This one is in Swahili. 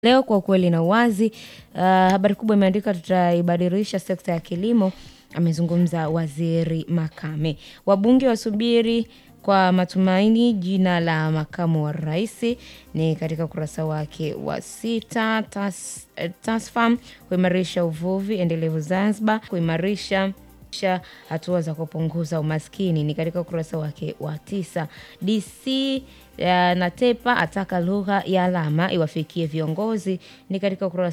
Leo kwa ukweli na uwazi, uh, habari kubwa imeandika tutaibadilisha sekta ya kilimo, amezungumza Waziri Makame. Wabunge wasubiri kwa matumaini jina la makamu wa rais ni katika ukurasa wake wa sita. Tas, eh, Tasfam kuimarisha uvuvi endelevu Zanzibar, kuimarisha sha hatua za kupunguza umaskini ni katika ukurasa wake wa tisa. DC uh, Natepa ataka lugha ya alama iwafikie viongozi ni katika ukurasa